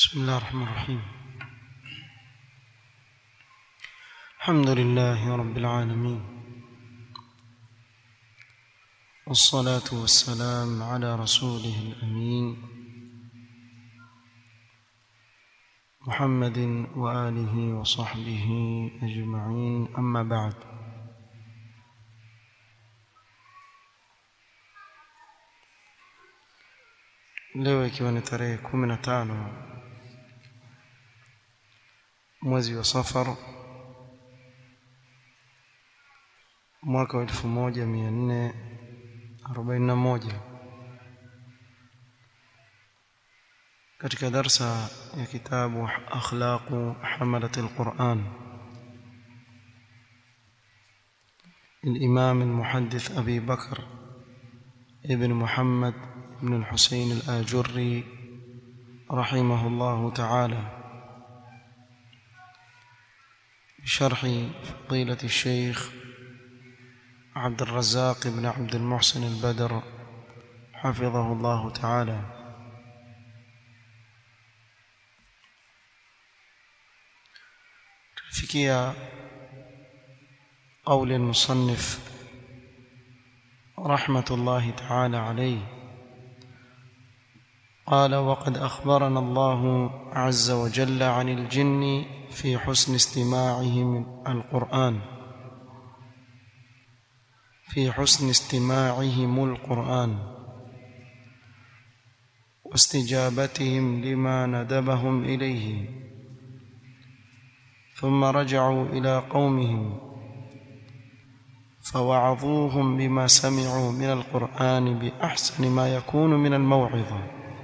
بسم الله الرحمن الرحيم الحمد لله رب العالمين والصلاة والسلام على رسوله الأمين محمد وآله وصحبه أجمعين أما بعد leo ikiwa ni tarehe kumi na tano mwezi wa safar mwaka wa elfu moja mia nne arobaini na moja katika darsa ya kitabu akhlaqu hamalat alquran الإمام المحدث أبي بكر ابن محمد بن الحسين الآجري رحمه الله تعالى بشرح فضيلة الشيخ عبد الرزاق بن عبد المحسن البدر حفظه الله تعالى فيكيا قول المصنف رحمة الله تعالى عليه قال وقد أخبرنا الله عز وجل عن الجن في حسن استماعهم القرآن في حسن استماعهم القرآن واستجابتهم لما ندبهم إليه ثم رجعوا إلى قومهم فوعظوهم بما سمعوا من القرآن بأحسن ما يكون من الموعظة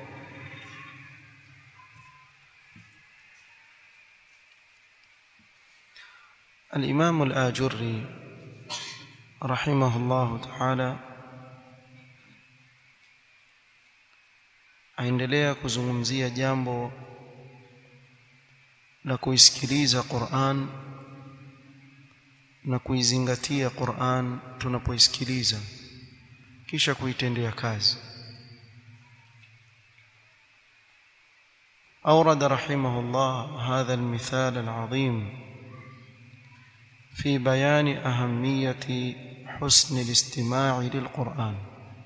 الإمام الآجري رحمه الله تعالى aendelea kuzungumzia jambo la kuisikiliza Qur'an na kuizingatia Qur'an tunapoisikiliza kisha kuitendea kazi أورد رحمه الله هذا المثال العظيم في بيان أهمية حسن الاستماع للقرآن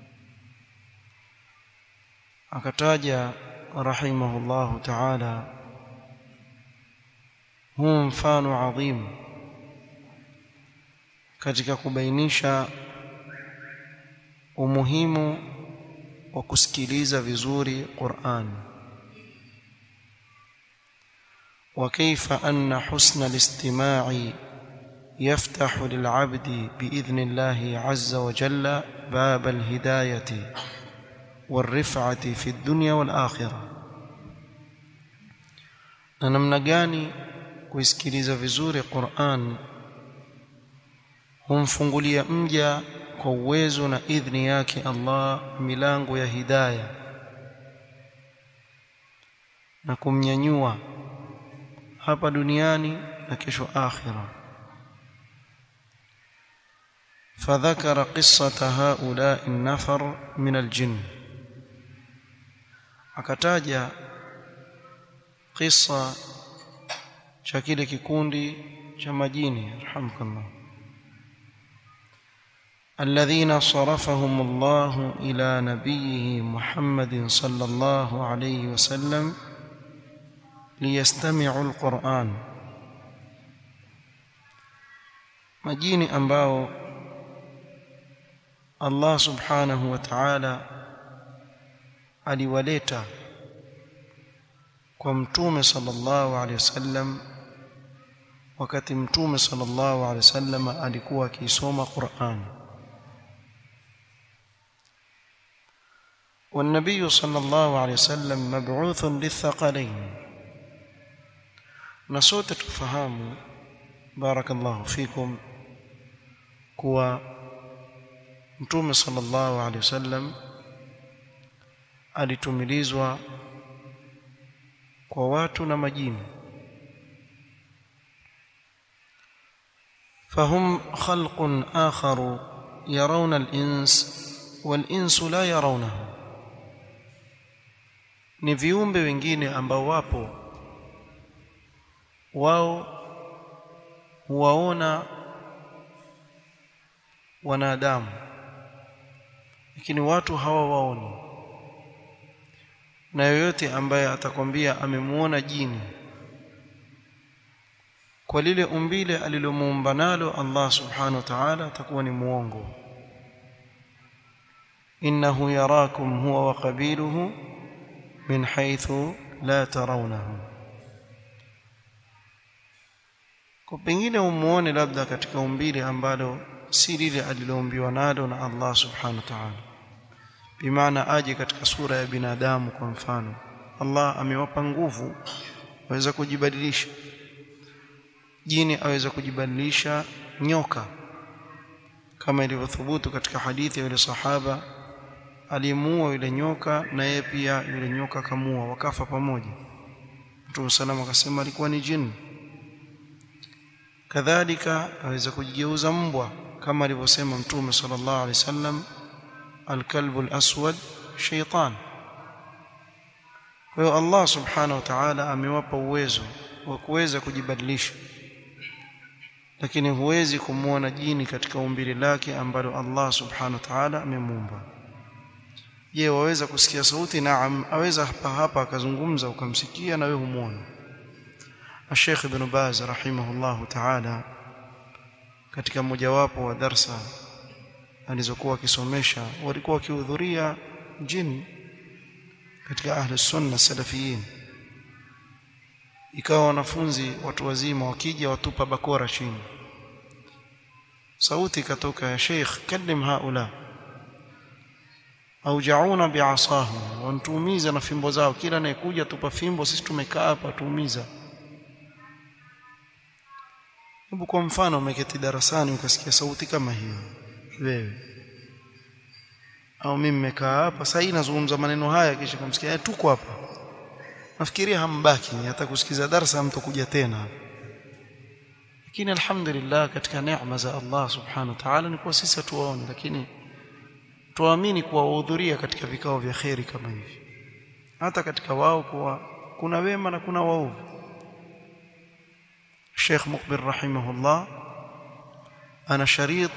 akataja rahimahullahu ta'ala huu mfano adhim katika kubainisha umuhimu wa kusikiliza vizuri Qur'an wa kaifa anna husna al-istima'i يفتح للعبد باذن الله عز وجل باب الهدايه والرفعه في الدنيا والاخره na namna gani kuisikiliza vizuri Qur'an humfungulia mja kwa uwezo na idhni yake Allah milango ya hidayah na kumnyanyua hapa duniani na kesho akhirah فذكر قصة هؤلاء النفر من الجن akataja qissa cha kile kikundi cha majini alhamdulillah الذين صرفهم الله إلى نبيه محمد صلى الله عليه وسلم ليستمعوا القرآن majini ambao Allah subhanahu wa ta'ala aliwaleta kwa mtume sallallahu alaihi wasallam wakati mtume sallallahu alaihi wasallam alikuwa akisoma Qur'an والنبي صلى الله عليه وسلم مبعوث للثقلين نسوت تفهموا بارك الله فيكم kuwa mtume sallallahu alaihi wasallam alitumilizwa kwa watu na majini فهم خلق آخر يرون الإنس والإنس لا يرونه ni viumbe wengine ambao wapo wao huwaona wanadamu lakini watu hawawaoni na yoyote ambaye atakwambia amemuona jini kwa lile umbile alilomuumba nalo Allah subhanahu wa ta'ala atakuwa ni muongo innahu yarakum huwa wa qabiluhu min haythu la tarawnahum kwa pengine umuone labda katika umbile ambalo si lile aliloumbiwa nalo na Allah subhanahu wa ta'ala bimaana aje katika sura ya binadamu kwa mfano Allah amewapa nguvu waweza kujibadilisha jini aweza kujibadilisha nyoka kama ilivyothubutu katika hadithi ya yule sahaba alimuua yule nyoka na yeye pia yule nyoka kamua wakafa pamoja Mtume salama akasema alikuwa ni jini kadhalika aweza kujigeuza mbwa kama alivyosema Mtume sallallahu alaihi wasallam alkalbu alaswad shaytan kwa hiyo Allah subhanahu wa ta'ala amewapa uwezo wa kuweza kujibadilisha lakini huwezi kumwona jini katika umbile lake ambalo Allah subhanahu wa ta'ala amemuumba je waweza kusikia sauti naam aweza hapa hapa akazungumza ukamsikia na wewe humuona Sheikh Ibn Baz rahimahullahu ta'ala katika mojawapo wa darsa alizokuwa akisomesha walikuwa wakihudhuria jini katika ahli sunna salafiyin ikawa wanafunzi watu wazima wakija watupa bakora chini sauti ikatoka ya sheikh kallim haula aujauna bi'asahum wantuumiza na fimbo zao kila anayekuja tupa fimbo sisi tumekaa hapa tuumiza hebu kwa mfano umeketi darasani ukasikia sauti kama hiyo wewe au mimi nimekaa hapa sasa hii nazungumza maneno haya kisha kumsikia tuko hapa nafikiria hambaki hata kusikiza darasa mtokuja tena lakini alhamdulillah katika neema za Allah subhanahu wa ta'ala ni kwa sisi hatuwaone lakini tuamini kuwa wahudhuria katika vikao vya kheri kama hivi hata katika wao kuwa kuna wema na kuna waovu Sheikh Mukbir rahimahullah ana sharit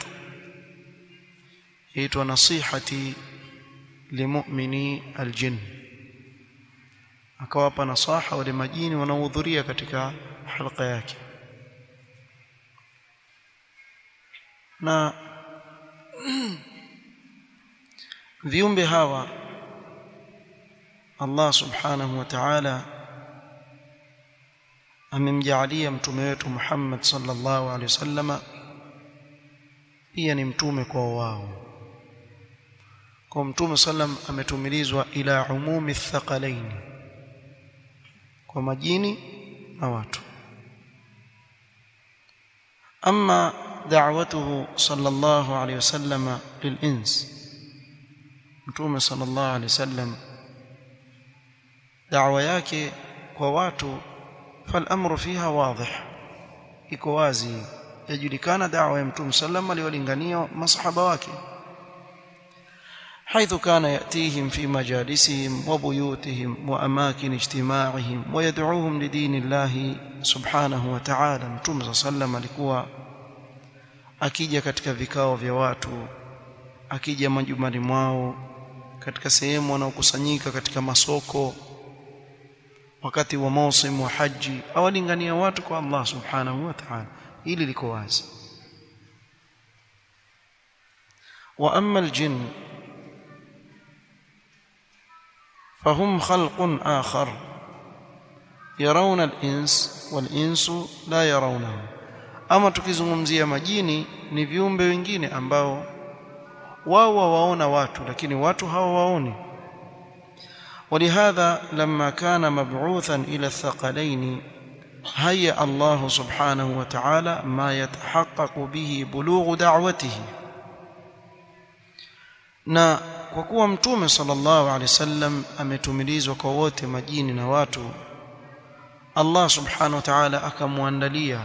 yaitwa nasihati limu'mini aljinn akawapa nasaha wale majini wanaohudhuria katika halqa yake na viumbe hawa Allah subhanahu wa ta'ala amemjaalia mtume wetu Muhammad sallallahu alaihi wasallama pia ni mtume kwa wao kwa mtume sallam ametumilizwa ila umumi thaqalaini kwa majini na watu ama da'watuhu sallallahu alayhi wasallam lilins mtume sallallahu alayhi wasallam da'wa yake kwa watu فالامر فيها واضح iko wazi yajulikana da'wa ya mtume sallam aliwalingania masahaba wake حيث كان يأتيهم في مجالسهم وبيوتهم وأماكن اجتماعهم ويدعوهم لدين الله سبحانه وتعالى متوم صلى الله عليه alikuwa akija katika vikao vya watu akija majumbani mwao katika sehemu wanaokusanyika katika masoko wakati wa mausim wa haji awalingania watu kwa Allah subhanahu wa ta'ala ili liko wazi wa amma aljinn فهم خلق آخر يرون الإنس والإنس لا يرونه ama tukizungumzia majini ni viumbe wengine ambao wao waona watu lakini watu hawawaoni ولهذا لما كان مبعوثا إلى الثقلين هيأ الله سبحانه وتعالى ما يتحقق به بلوغ دعوته na kwa kuwa mtume sallallahu alaihi wasallam ametumilizwa kwa wote majini na watu Allah subhanahu wa ta'ala akamwandalia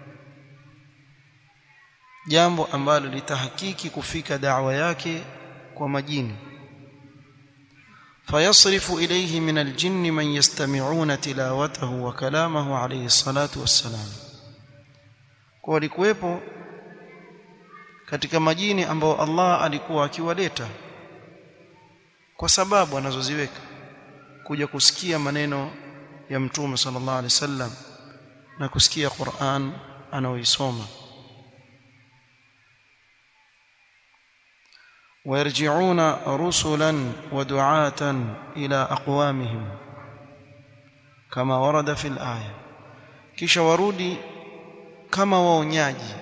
jambo ambalo litahakiki kufika da'wa yake kwa majini فيصرف إليه من الجن من يستمعون تلاوته وكلامه عليه الصلاة والسلام kwa walikuwepo katika majini ambao Allah alikuwa akiwaleta kwa sababu anazoziweka kuja kusikia maneno ya mtume sallallahu alaihi wasallam na kusikia Qur'an anaoisoma ويرجعون رسلا ودعاة إلى أقوامهم كما ورد في الآية kisha warudi kama waonyaji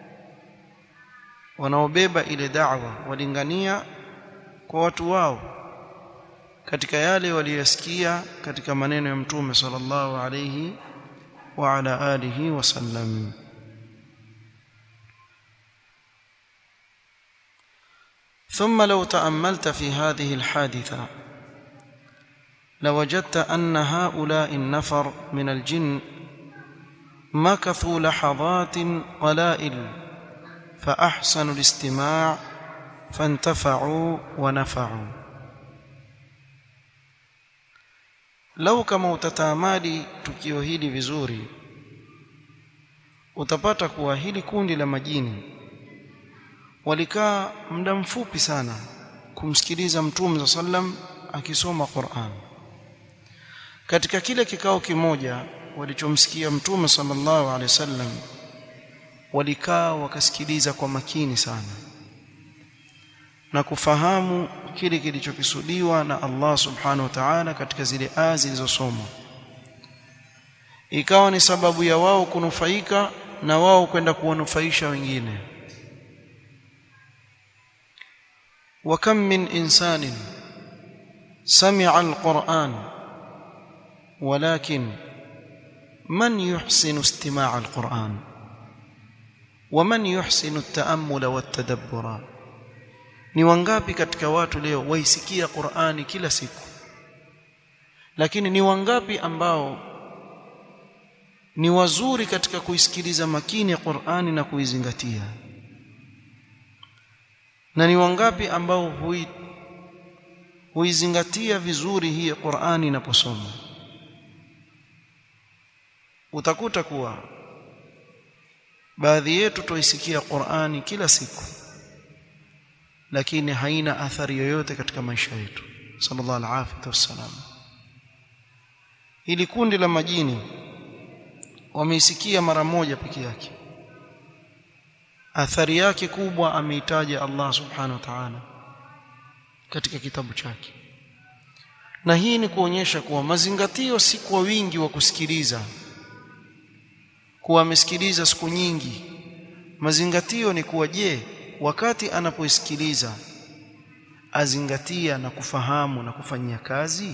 wanaobeba ile da'wa walingania kwa watu wao katika yale waliyosikia katika maneno ya mtume sallallahu alayhi wa ala alihi wasallam ثم لو تأملت في هذه الحادثة لوجدت أن هؤلاء النفر من الجن مكثوا لحظات قلائل فأحسنوا الاستماع فانتفعوا ونفعوا لو kama utatamadi tukio hili vizuri utapata kuwa hili kundi la majini walikaa muda mfupi sana kumsikiliza mtume sallam akisoma Qur'an katika kile kikao kimoja walichomsikia mtume sallallahu alaihi wasallam walikaa wakasikiliza kwa makini sana na kufahamu kile kilichokisudiwa na Allah subhanahu wa ta'ala katika zile aya zilizosomwa ikawa ni sababu ya wao kunufaika na wao kwenda kuwanufaisha wengine وكم من انسان سمع القران ولكن من يحسن استماع القران ومن يحسن التامل والتدبر ni wangapi katika watu leo waisikia Qur'ani kila siku lakini ni wangapi ambao ni wazuri katika kuisikiliza makini Qur'ani na kuizingatia na ni wangapi ambao hui huizingatia vizuri hii Qur'ani inaposoma utakuta kuwa baadhi yetu tuisikia Qur'ani kila siku lakini haina athari yoyote katika maisha yetu sallallahu alaihi wasallam hili kundi la majini wameisikia mara moja peke yake athari yake kubwa ameitaja Allah subhanahu wa ta'ala katika kitabu chake na hii ni kuonyesha kuwa mazingatio si kwa wingi wa kusikiliza kuwa amesikiliza siku nyingi mazingatio ni kuwa je wakati anapoisikiliza azingatia na kufahamu na kufanyia kazi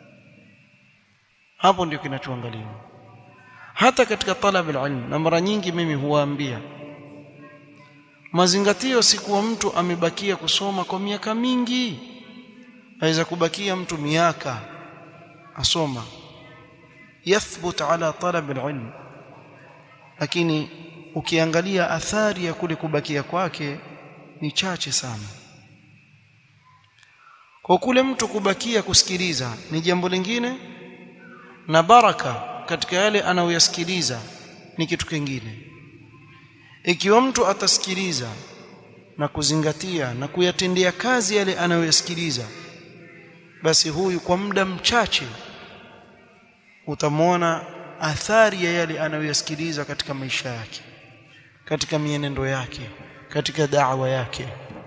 hapo ndio kinachoangaliwa hata katika talab alilm na mara nyingi mimi huwaambia mazingatio si kuwa mtu amebakia kusoma kwa miaka mingi aweza kubakia mtu miaka asoma yathbut ala talab alilm lakini ukiangalia athari ya kule kubakia kwake ni chache sana kwa kule mtu kubakia kusikiliza ni jambo lingine na baraka katika yale anayoyasikiliza ni kitu kingine ikiwa mtu atasikiliza na kuzingatia na kuyatendea kazi yale anayoyasikiliza basi huyu kwa muda mchache utamwona athari ya yale anayoyasikiliza katika maisha yake katika mienendo yake katika da'wa yake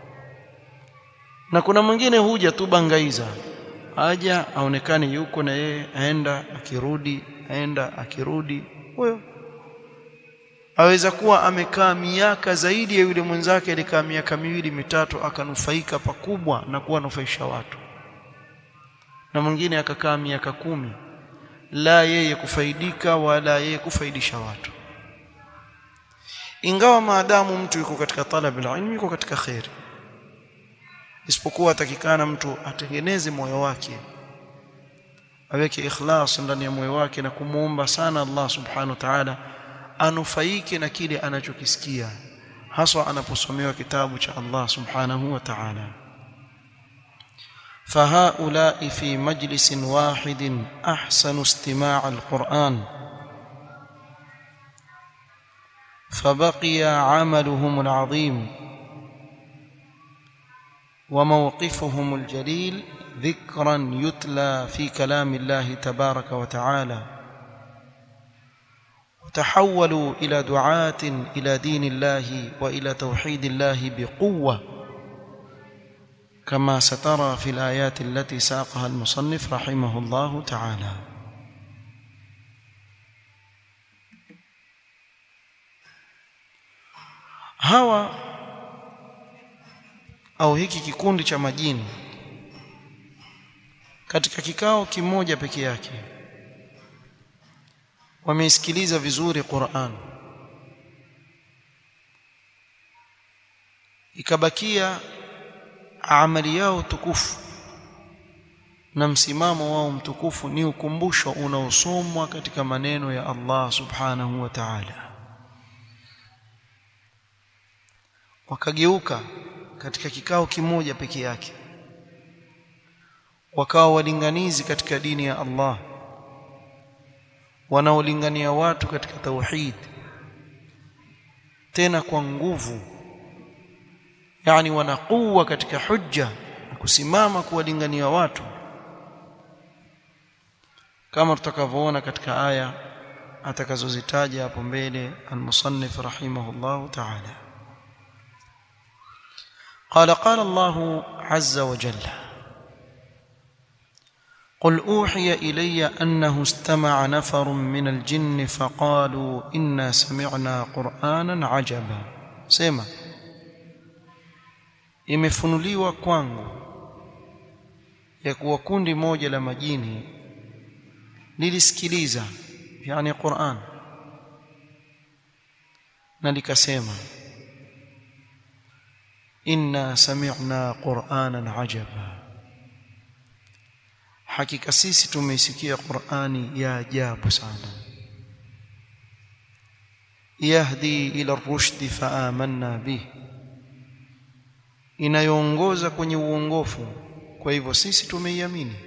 na kuna mwingine huja tu bangaiza aja aonekane yuko na yeye aenda akirudi aenda akirudi huyo aweza kuwa amekaa miaka zaidi ya yule mwenzake alikaa miaka miwili mitatu akanufaika pakubwa na kuwanufaisha watu na mwingine akakaa miaka kumi la yeye kufaidika wala yeye kufaidisha watu ingawa maadamu mtu yuko katika talab ilmi yuko katika khairi isipokuwa atakikana mtu atengeneze moyo wake aweke ikhlas ndani ya moyo wake na kumuomba sana Allah subhanahu wa ta'ala anufaike na kile anachokisikia haswa anaposomewa kitabu cha Allah subhanahu wa ta'ala فهؤلاء في مجلس واحد احسن استماع القران فبقي عملهم العظيم وموقفهم الجليل ذكرا يتلى في كلام الله تبارك وتعالى وتحولوا الى دعاه الى دين الله والى توحيد الله بقوه كما سترى في الايات التي ساقها المصنف رحمه الله تعالى hawa au hiki kikundi cha majini katika kikao kimoja peke yake wameisikiliza vizuri Qur'an ikabakia amali yao tukufu na msimamo wao mtukufu ni ukumbusho unaosomwa katika maneno ya Allah subhanahu wa ta'ala wakageuka katika kikao kimoja peke yake wakawa walinganizi katika dini ya Allah wanaolingania watu katika tauhid tena kwa nguvu yani wanakuwa katika hujja na kusimama kuwalingania watu kama tutakavyoona katika aya atakazozitaja hapo mbele al-musannif rahimahullah ta'ala قال قال الله عز وجل قل اوحي الي انه استمع نفر من الجن فقالوا انا سمعنا قرانا عجبا سما imefunuliwa kwangu ya kuwa kundi moja la majini lilisikiliza yani Qur'an na likasema inna sami'na qur'anan ajaba hakika sisi tumeisikia qur'ani ya ajabu sana yahdi ila ar-rushd fa amanna bih inayoongoza kwenye uongofu kwa hivyo sisi tumeiamini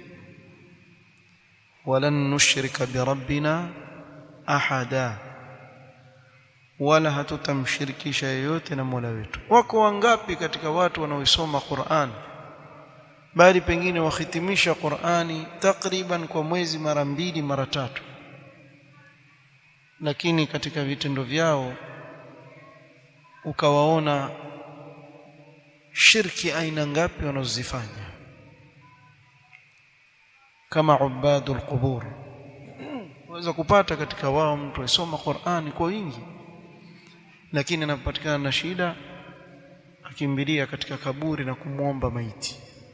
walan nushrika bi rabbina ahada wala hatutamshirikisha yeyote na Mola wetu. Wako wangapi katika watu wanaoisoma Qur'an bali pengine wahitimisha Qur'ani takriban kwa mwezi mara mbili mara tatu, lakini katika vitendo vyao ukawaona shirki aina ngapi wanazozifanya kama ubadul qubur. Unaweza kupata katika wao mtu aisoma Qur'ani kwa wingi lakini anapopatikana na shida akimbilia katika kaburi na kumwomba maiti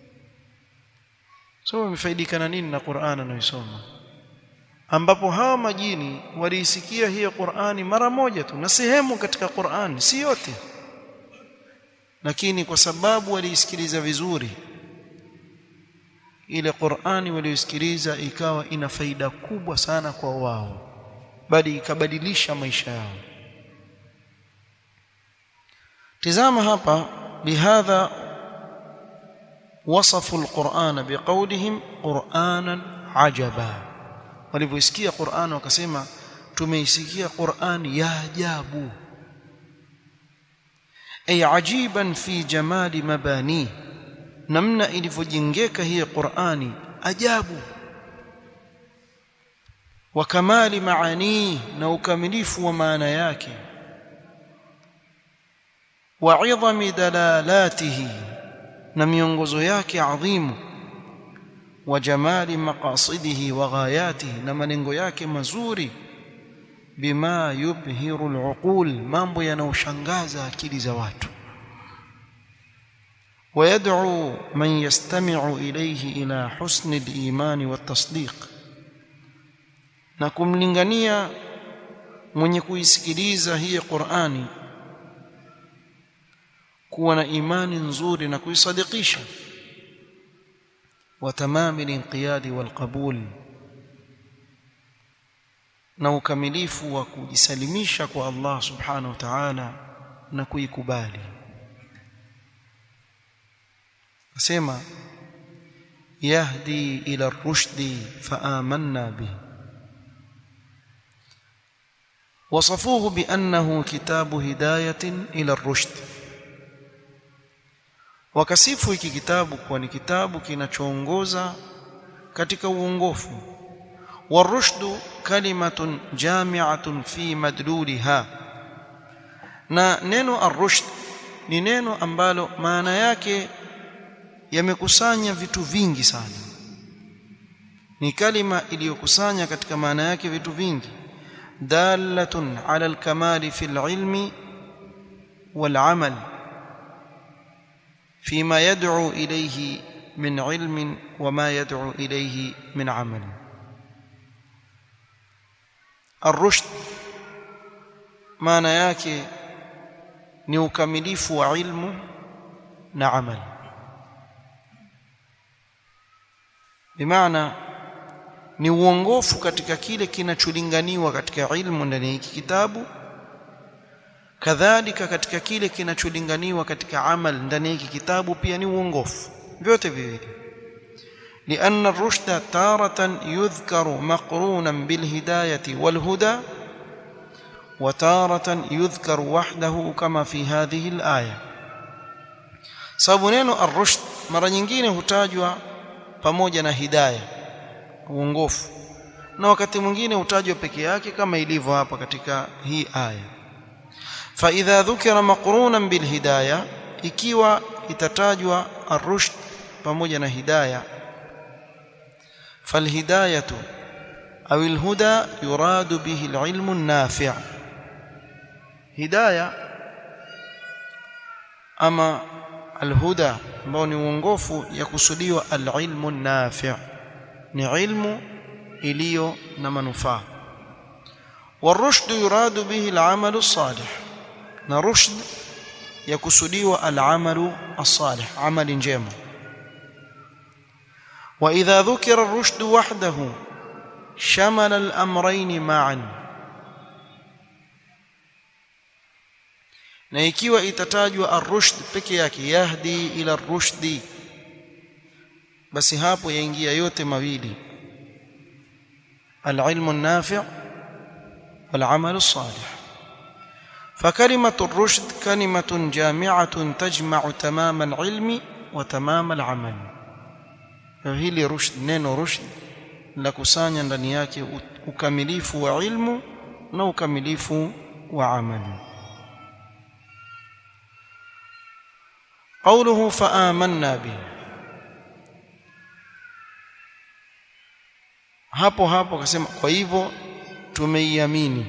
so wamefaidika na nini na Qur'an anayosoma ambapo hawa majini waliisikia hiyo Qur'ani mara moja tu na sehemu katika Qur'ani si yote lakini kwa sababu waliisikiliza vizuri ile Qur'ani walioisikiliza ikawa ina faida kubwa sana kwa wao bali ikabadilisha maisha yao tizama hapa bihadha wasafu alquran biqaulihim qur'anan ajaba walivyoisikia Qur'an wakasema tumeisikia Qur'an ya ajabu ay ajiban fi jamali mabani namna ilivyojengeka hii Qur'ani ajabu wa kamali maani na ukamilifu wa maana yake wa idhami dalalatihi na miongozo yake adhimu wa jamali maqasidihi wa ghayatihi na malengo yake mazuri bima yubhiru aluqul mambo yanayoshangaza akili za watu ويدعو من يستمع إليه إلى حسن الإيمان والتصديق na kumlingania mwenye kuisikiliza hii Qur'ani kuwa na imani nzuri na kuisadikisha wa tamami al-inqiyad wal-qabul na ukamilifu wa kujisalimisha kwa Allah subhanahu wa ta'ala na kuikubali asema يهدي إلى الرشد فآمنا به وصفوه بأنه كتاب هداية إلى الرشد wakasifu hiki kitabu kuwa ni kitabu kinachoongoza katika uongofu warushdu kalimatun jami'atun fi madluliha na neno arushd ni neno ambalo maana yake yamekusanya vitu vingi sana ni kalima iliyokusanya katika maana yake vitu vingi dalatun ala alkamali fil ilmi wal amal فيما يدعو إليه من علم وما يدعو إليه من عمل الرشد maana yake ni ukamilifu wa ilmu na amali bimaana ni uongofu katika kile kinacholinganiwa katika ilmu ndani ya hiki kitabu kadhalika katika kile kinacholinganiwa katika amal ndani ya hiki kitabu pia ni uongofu vyote viwili لأن الرشد تارة يذكر مقرونا بالهداية والهدى وتارة يذكر وحده كما في هذه الآية sababu neno ar-rushd mara nyingine hutajwa pamoja na hidayah uongofu na wakati mwingine hutajwa peke yake kama ilivyo hapa katika hii aya fa idha dhukira maqrunan bil hidayah ikiwa itatajwa ar-rushd pamoja na hidayah فالهدايه او الهدى يراد به العلم النافع هدايه اما الهدى ambao ni uongofu yakusudiwa alilmu nafi' ni ilmu iliyo na manufaa والرشد يراد به العمل الصالح na rushd yakusudiwa alamalu الصالح amali njema واذا ذكر الرشد وحده شمل الامرين معا na ikiwa itatajwa ar-rushd peke yake yahdi ila ar-rushdi basi hapo yaingia yote mawili al-ilmu an-nafi' wal-amalu as-salih فكلمة الرشد كلمة جامعة تجمع تمام العلم وتمام العمل hili rushd neno rushd la kusanya ndani yake ukamilifu wa ilmu na ukamilifu wa amali قوله فآمنا به hapo hapo akasema kwa hivyo tumeiamini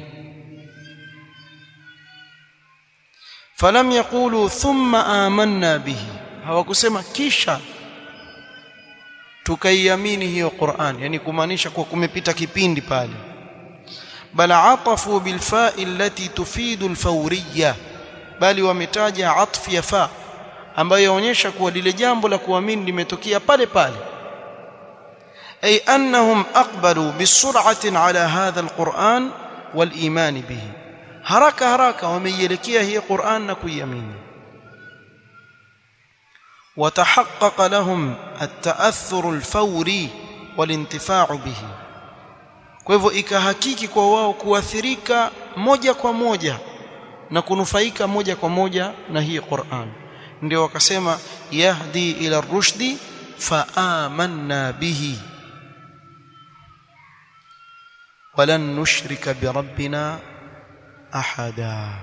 falam yaqulu thumma amanna bihi hawakusema kisha tukaiamini hiyo Qur'an yani kumaanisha kwa kumepita kipindi pale bal atafu bil fa'i allati tufidu al fawriyya bali wametaja atf ya fa ambayo yaonyesha kuwa lile jambo la kuamini limetokea pale pale ay annahum aqbalu bisur'atin ala hadha al Qur'an wal iman bihi haraka haraka wameielekea hii Qur'an na kuiamini وتحقق لهم التأثر الفوري والانتفاع به kwa hivyo ikahakiki kwa wao kuathirika moja kwa moja na kunufaika moja kwa moja na hii Qur'an ndio wakasema yahdi ila rushdi fa amanna bihi walan nushrika bi rabbina ahada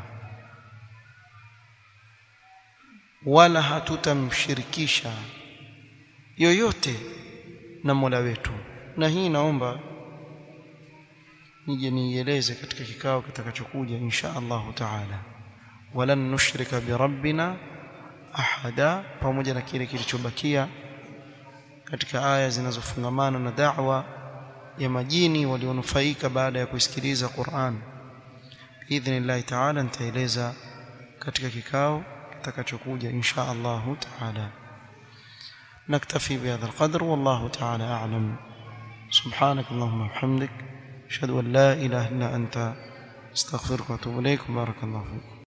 wala hatutamshirikisha yoyote na Mola wetu na hii naomba nije nieleze katika kikao kitakachokuja insha Allahu taala walan nushrika bi rabbina ahada pamoja na kile kilichobakia katika aya zinazofungamana na da'wa ya majini walionufaika baada ya kusikiliza Qur'an biidhnillah taala nitaeleza katika kikao kitakachokuja insha Allahu taala نكتفي بهذا القدر والله تعالى أعلم سبحانك اللهم وبحمدك أشهد أن لا إله إلا أنت استغفرك وأتوب إليك وبارك الله فيك